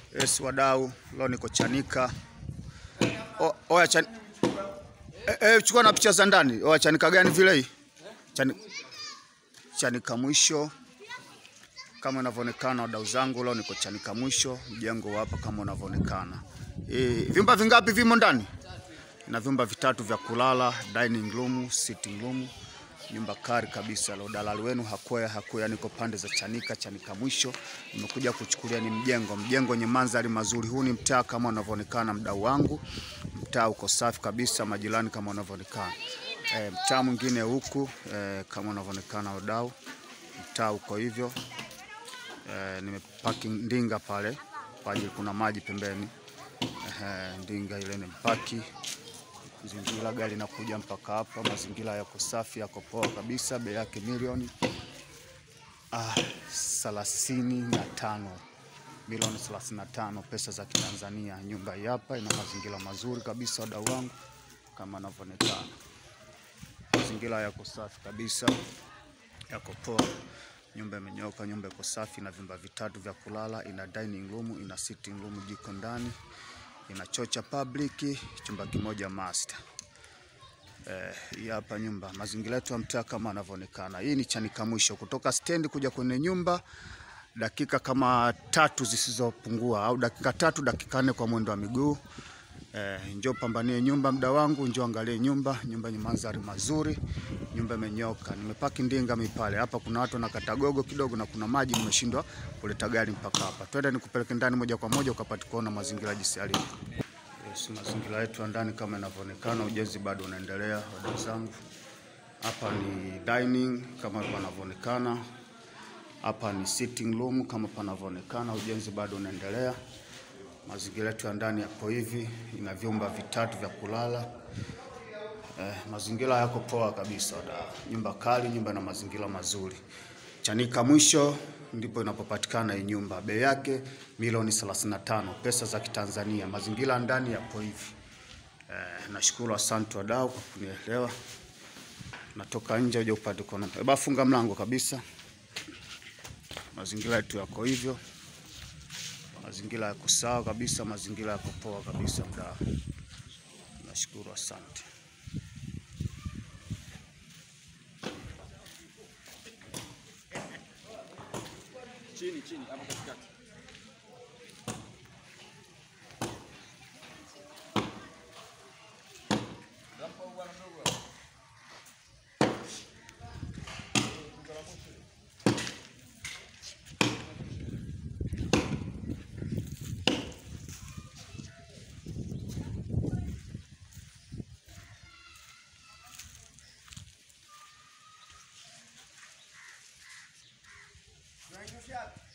Yes, wadau, leo niko Chanika. O- Oya chan... e, e, chukua na picha za ndani. Oya Chanika gani vile hii? Chani... Chanika mwisho kama inavyoonekana, wadau zangu, leo niko Chanika mwisho, mjengo hapa kama unavyoonekana. E, vyumba vingapi vimo ndani? Na vyumba vitatu vya kulala, dining room, sitting room, nyumba kari kabisa. Leo dalali wenu hakwea hakwea, niko pande za Chanika, Chanika mwisho. Nimekuja kuchukulia ni mjengo, mjengo wenye mandhari mazuri. Huu ni mtaa kama unavyoonekana, mdau wangu, mtaa uko safi kabisa, majirani kama unavyoonekana. E, mtaa mwingine huku e, kama unavyoonekana wadau, mtaa uko hivyo. E, nimepaki ndinga pale kwa ajili kuna maji pembeni. Ehe, ndinga ile nimepaki zingira gari nakuja mpaka hapa. Mazingira yako safi, yako poa kabisa. Bei yake milioni ah, thelathini na tano milioni thelathini na tano pesa za Kitanzania. Nyumba hii hapa ina mazingira mazuri kabisa, wadau wangu, kama anavyoonekana. Mazingira yako safi kabisa, yako poa. Nyumba imenyoka, nyumba iko safi, ina vyumba vitatu vya kulala, ina dining room, ina sitting room, jiko ndani, ina choo cha public, chumba kimoja master. Eh, hii hapa nyumba, mazingira yetu ya mtaa kama anavyoonekana. Hii ni Chanika mwisho, kutoka stendi kuja kwenye nyumba dakika kama tatu zisizopungua, au dakika tatu dakika nne kwa mwendo wa miguu. Eh, njoo pambanie nyumba mda wangu, njoo angalie nyumba. Nyumba yenye mandhari mazuri, nyumba imenyoka. Nimepaki ndinga mipale hapa, kuna watu wanakata gogo kidogo na kuna maji, nimeshindwa kuleta gari mpaka hapa. Twende nikupeleke ndani moja kwa moja ukapate kuona mazingira jinsi yalivyo. Yes, mazingira yetu ya ndani kama inavyoonekana, ujenzi bado unaendelea, wadau zangu. Hapa ni dining kama panavyoonekana, hapa ni sitting room kama panavyoonekana, ujenzi bado unaendelea. Mazingira yetu ya ndani yapo hivi, ina vyumba vitatu vya kulala. Eh, mazingira yako poa kabisa wadau. Nyumba kali, nyumba na mazingira mazuri. Chanika mwisho ndipo inapopatikana hii nyumba. Bei yake milioni 35 pesa za Kitanzania. Mazingira ya ndani yapo hivi. Eh, nashukuru asante wadau kwa kunielewa. Natoka nje uje upate kuona. Eba funga mlango kabisa. Mazingira yetu yako hivyo. Mazingira yako sawa kabisa, mazingira yako poa kabisa mdau. Nashukuru asante. Chini chini hapo katikati. Unainyosha wapi?